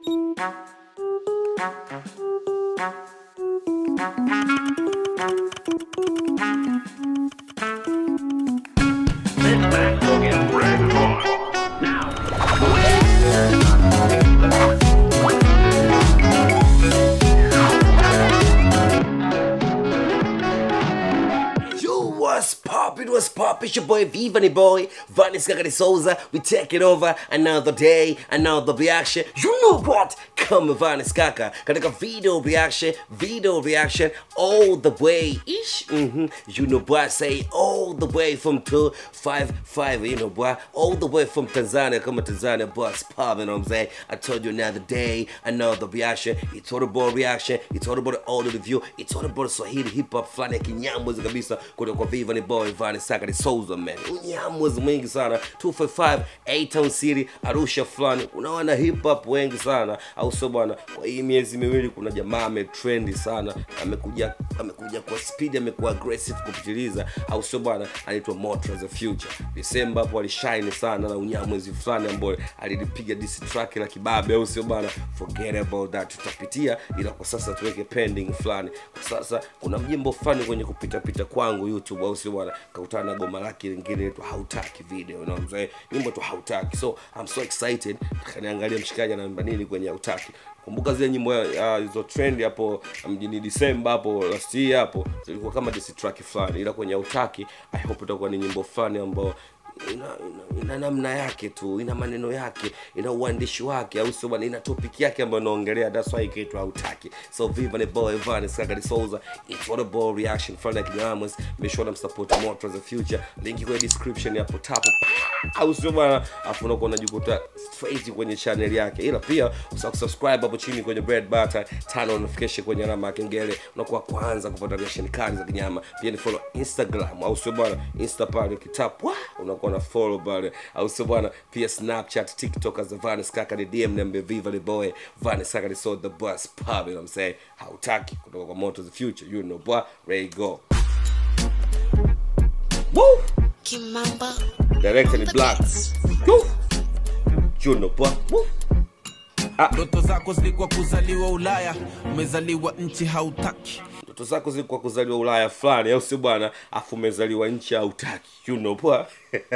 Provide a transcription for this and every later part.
Yo, what's poppin', what's poppin'? It's your boy Vivani Boy, Vanis Gagari Souza. We taking over another day, another reaction. You know what? Come Vanis Kaka. Katika video reaction, video reaction all the way. Ish. Mm-hmm. You know what? Say all the way from 255. You know what? All the way from Tanzania. Come on, Tanzania, boss poppin'. You know what I'm saying? I told you another day, another reaction. It's all about reaction. It's all about all the review. It's all about Swahili hip hop fulani ya kinyamwezi kabisa kutoka kwa Viva ni Boy Vani Saka ni Souza man. Unyamwezi mwingi sana 255 A Town City Arusha fulani. Unaona hip hop wengi sana au sio bwana? Kwa hii miezi miwili kuna jamaa ametrendi sana. Amekuja amekuja kwa speed, amekuwa aggressive kupitiliza au sio bwana? Anaitwa Motra the Future. Desemba hapo alishine sana na unyamwezi fulani ambao alilipiga diss track la kibabe au sio bwana? Forget about that. Tutapitia ila kwa sasa tuweke pending fulani. Kwa sasa kuna mjimbo fulani kwenye kupita pita kwangu YouTube au sio bwana? Kakutana na goma lake lingine inaitwa hautaki video, you know what I'm saying? Nyimbo tu hautaki. So I'm so excited. Kaniangalia mshikaji anaimba nini kwenye hautaki. Kumbuka zile nyimbo ah, hizo trend hapo mjini Disemba hapo last year hapo zilikuwa kama diss track fulani, ila kwenye hautaki I hope itakuwa ni nyimbo fulani ambao ina, ina, ina namna yake tu ina maneno yake ina uandishi wake au sio bwana ina topic yake ambayo inaongelea that's why ikaitwa hautaki so viva ni boy Vanis Kaka Souza it's what a ball reaction from like Diamonds make sure msupport Motor the future link kwenye description hapo tapo au sio bwana afu unakuwa unajikuta straight kwenye channel yake ila pia usahau kusubscribe hapo chini kwenye bread butter tano notification kwenye alama ya kengele unakuwa kwanza kupata reaction kali za kinyama pia ni follow Instagram au sio bwana insta pale kitap wa unakuwa na follow pale au sio bwana pia Snapchat TikTok as Vanis Kaka ni DM nambe Viva the boy Vanis Kaka ni so the bus pub you know what I'm saying hautaki kutoka kwa Motor the future you know boy ready go Woo! Kimamba. Director ni The Black Beats. Woo! you know boy Woo! ndoto zako zilikuwa kuzaliwa ulaya umezaliwa nchi hautaki ndoto zako zilikuwa kuzaliwa ulaya fulani au sio bwana afu umezaliwa nchi hautaki you know poa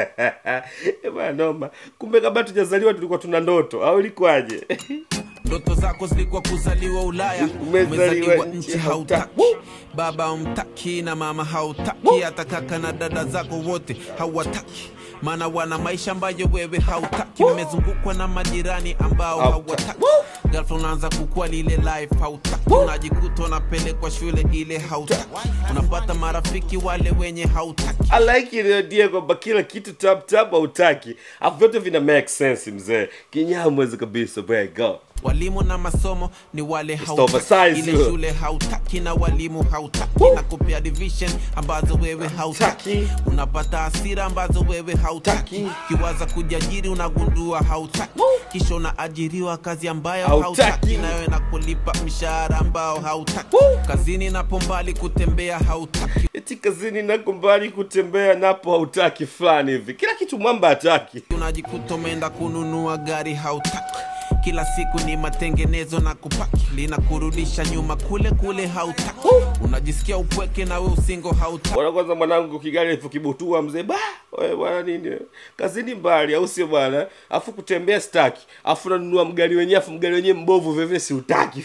Eh, bwana noma kumbe kabla tujazaliwa tulikuwa tuna ndoto au ilikuwaje ndoto zako zilikuwa kuzaliwa ulaya Umezaliwa umezaliwa nchi nchi hautaki. hautaki baba umtaki na mama hautaki hata kaka na dada zako wote hawataki maana wana maisha ambayo wewe hautaki mmezungukwa na majirani ambao Hautaki. hawataki ghafla unaanza kukua lile life hautaki unajikuta unapelekwa shule ile hautaki unapata marafiki wale wenye hautaki I like ile idea kwamba kila kitu tap tap hautaki afu vyote vina make sense mzee kinyamwezi kabisa bwe go walimu na masomo ni wale oversized, hautaki ile yo. shule hautaki na walimu hautaki na kupea division ambazo wewe hautaki Taki. unapata hasira ambazo wewe hautaki Taki. kiwaza kujiajiri unagundua hautaki kisha unaajiriwa kazi ambayo Hautaki. hautaki nayo inakulipa mshahara ambao hautaki kazini napo mbali kutembea hautaki eti kazini nako mbali kutembea napo hautaki fulani hivi kila kitu mwamba hataki unajikuta umeenda kununua gari hautaki kila siku ni matengenezo na kupaki linakurudisha nyuma kule kule hautaki unajisikia upweke na we usingo hautaki bwana kwanza mwanangu kigali alipokibutua mzee ba wewe bwana nini kazini mbali au sio bwana afu kutembea staki afu nanunua mgari wenyewe afu mgari wenyewe mbovu veve si utaki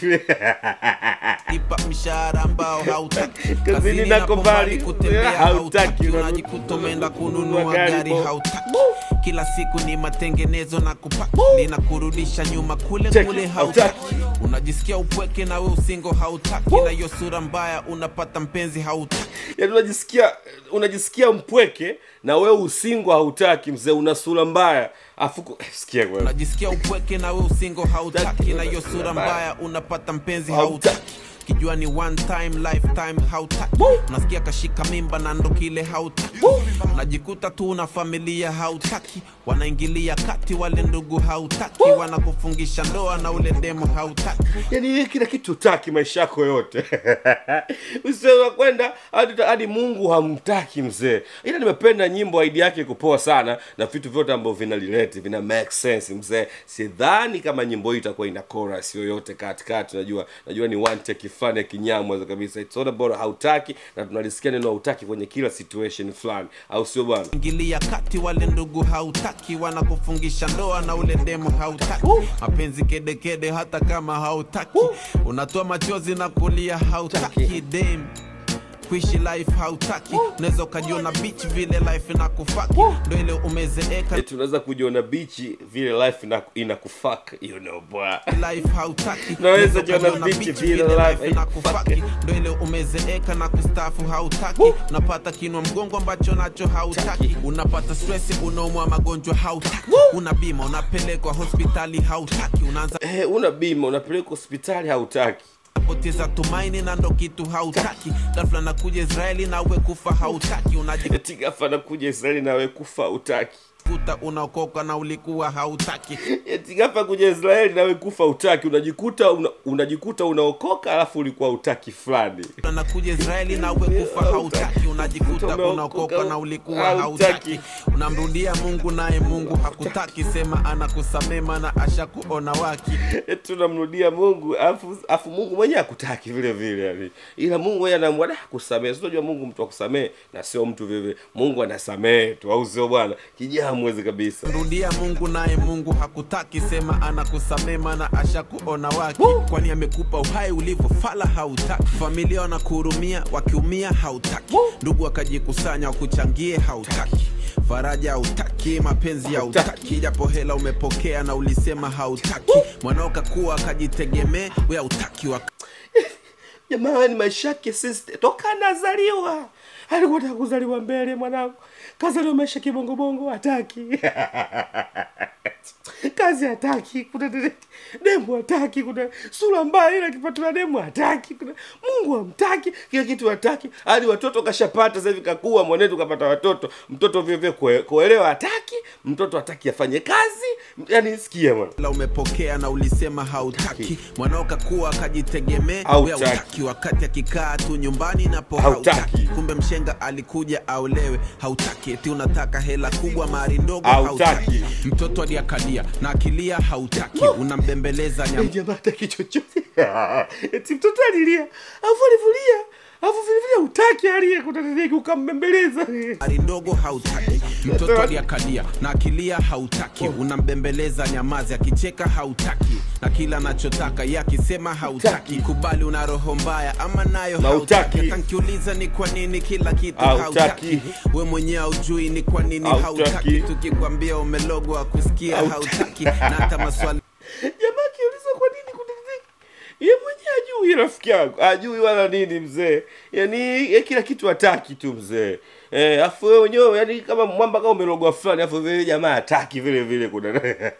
lipa mshahara ambao hautaki Kazini Kazini nako napo mbali, mbali kutembea hautaki, hautaki unanu- unajikuta umeenda kununua kununua gari gari bo- hautaki kila siku ni matengenezo na kupaki linakurudisha nyuma kule Check, kule hautaki. hautaki unajisikia upweke na we usingo hautaki na hiyo sura mbaya unapata mpenzi hautaki yaani unajisikia unajisikia mpweke na wewe usingo hautaki mzee una sura mbaya afu ku- sikia kwa unajisikia upweke na we usingo hautaki Hautaki, na hiyo una sura mbaya. mbaya unapata mpenzi Hautaki. hautaki tukijua ni one time lifetime hautaki unasikia kashika mimba na ndo kile hautaki unajikuta tu na familia hautaki wanaingilia kati wale ndugu hautaki wanakufungisha ndoa na ule demo hautaki yani kila kitu utaki maisha yako yote usiweza kwenda hadi hadi mungu hamtaki mzee ila nimependa nyimbo idi yake kupoa sana na vitu vyote ambavyo vina relate vina make sense mzee sidhani kama nyimbo hii itakuwa ina chorus yoyote katikati najua najua ni one take fulani ya kinyamweza kabisa it's all about hautaki na tunalisikia neno hautaki kwenye kila situation fulani au sio bwana ingilia kati wale ndugu hautaki wanakufungisha ndoa na ule demo hautaki mapenzi kedekede hata kama hautaki unatoa machozi na kulia hautaki dem kuishi life hautaki unaweza ukajiona beach vile life na kufaki ndo ile umezeeka Eti unaweza kujiona bichi vile life ina- inakufaka you know bwa life hautaki Naweza Unaweza jiona ukajiona beach beach vile vile life life na kufaki ndo ile umezeeka na kustafu hautaki unapata kinwa mgongo ambacho nacho hautaki unapata stress unaumwa magonjwa hautaki una bima unapelekwa hospitali hautaki unaanza eh, una bima unapeleka hospitali hautaki poteza tumaini na ndo kitu hautaki ghafla nakuja israeli nawe kufa hautaki unajikuta eti gafa nakuja israeli nawe kufa utaki unaokoka na ulikuwa hautaki eti gafa kuja israeli nawe kufa utaki unajikuta una, unajikuta unaokoka alafu ulikuwa utaki fulani nakuja israeli nawe kufa hautaki unajikuta Umeokoka, unaokoka na ulikuwa hautaki. hautaki unamrudia mungu naye mungu hakutaki sema anakusamema na ashakuona waki eti unamrudia mungu alafu alafu mungu mwenyewe akutaki vile vile yani ila mungu mwenyewe anaamua da kusamehe sinajua mungu mtu akusamehe na sio mtu vile mungu anasamehe tu au sio bwana kijaa mwezi kabisa rudia mungu naye mungu hakutaki sema anakusamema na ashakuona waki kwani amekupa uhai ulivyofala hautaki familia wanakuhurumia wakiumia hautaki ndugu wakajikusanya wakuchangie hautaki faraja hautaki mapenzi hautaki japo hela umepokea na ulisema hautaki mwanao kakuwa akajitegemee we hautaki wak jamani maisha yake sister toka anazaliwa alikuwa taka kuzaliwa mbele mwanangu kazaliwa maisha kibongobongo hataki kazi hataki kuna dede- demu hataki kuna sura mbaya ila akipatiwa demu hataki kuna mungu hamtaki kila kitu hataki hadi watoto kashapata sasa hivi kakua mwanetu kapata watoto mtoto vyovye kuelewa hataki mtoto hataki afanye kazi yani sikia mwana la umepokea na ulisema hautaki mwanao kakuwa akajitegemee we Hautaki. hautaki wakati akikaa tu nyumbani napo Hautaki. hautaki kumbe mshenga alikuja aolewe hautaki eti unataka hela kubwa mari ndogo Hautaki. hautaki mtoto aliakalia na akilia hautaki unambembeleza nyam jamaa hataki chochote eti mtoto alilia alafu alivulia alafu vilevile utaki alie kutateki ukambembeleza mari ndogo hautaki mtoto aliakalia na akilia hautaki unambembeleza nyamazi akicheka hautaki na kila anachotaka ye akisema hautaki kubali una roho mbaya ama nayo Na hautaki hutaki. akankiuliza ni kwa nini kila kitu Hautaki. hautaki we mwenyewe haujui ni kwa nini Hautaki. hautaki tukikwambia umelogwa kusikia Hautaki. hautaki na hata maswali jamaa akiuliza kwa nini kutateki ye mwenyewe ajui rafiki yangu ajui wala nini mzee yani ye kila kitu hataki tu mzee Eh, afu wewe wenyewe yani kama mwamba kama umelogwa fulani afu vile jamaa hataki vile vile kuna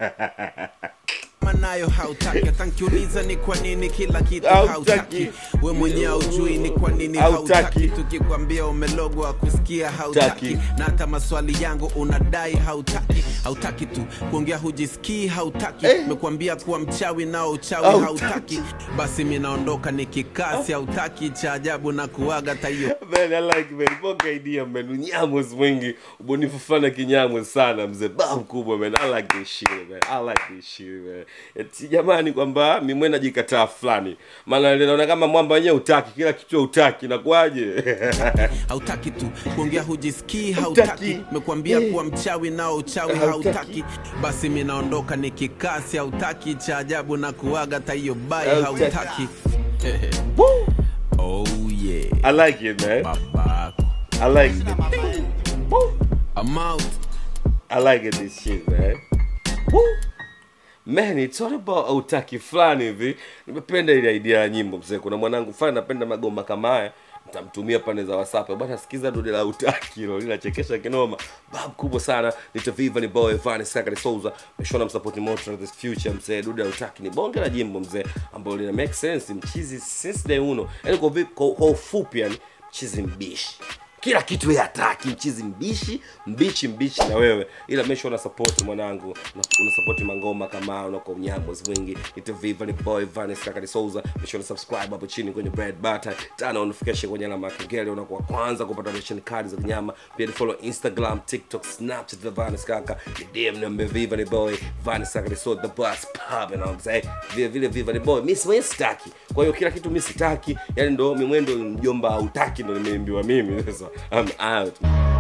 kama nayo hautaki atankiuliza ni kwa nini kila kitu Hautaki. hautaki we mwenyewe haujui ni kwa nini Hautaki. hautaki tukikwambia umelogwa kusikia hautaki Hautaki. na hata maswali yangu unadai hautaki hautaki tu kuongea hujisikii hautaki Eh. mekwambia kuwa mchawi nao uchawi Hautaki. hautaki basi mi naondoka nikikasi hautaki cha ajabu na kuaga taiyo man, I like man. Boga idea man. Unyamwezi mwingi, ubunifu fulani kinyamwezi sana mzee. Ba mkubwa man. I like this shit man. I like this shit man. Eti jamani kwamba mimi najikataa fulani. Maana naona kama mwamba wenyewe utaki, kila kitu utaki inakuwaje? hautaki tu kuongea hujisikii Hautaki. hautaki mekwambia Eh. kuwa mchawi nao uchawi Hautaki. hautaki basi mi naondoka nikikasi hautaki cha ajabu na kuaga taiyo bai Hautaki. hautaki Woo! oh yeah I like it man. babako I like it. Woo! I'm out I like it, this shit man. Woo! Man, it's all about utaki fulani hivi. Nimependa ile idea ya nyimbo mzee. Kuna mwanangu fulani napenda magoma kama haya. mtamtumia pande za whatsapp bwana sikiza dude la utaki hilo linachekesha kinoma bab kubwa sana nitaviva ni boy Vanny Sakari Souza meshona msupport moto this future mzee dude la utaki ni bonge la jimbo mzee ambalo lina make sense mchizi since day uno yani kwa, vi- kwa, kwa ufupi yani mchizi mbishi kila kitu yeye hataki mchizi mbishi mbichi mbichi na wewe ila mesha una support mwanangu una, una support mangoma kama unako unyambozi mwingi itaviva ni boy Vanny Sakari Souza mesha una subscribe hapo chini kwenye bread butter tana notification kwenye alama ya kengele unakuwa kwanza kupata ration kadi za kinyama pia ni follow Instagram TikTok Snapchat the Vanny Skaka ni DM number viva ni boy Vanny Sakari Souza the boss pub and I'm say vile vile viva ni boy mimi mwenyewe sitaki kwa hiyo kila kitu mimi sitaki yani ndo mimwendo mjomba hautaki ndo nimeimbiwa mimi sasa I'm out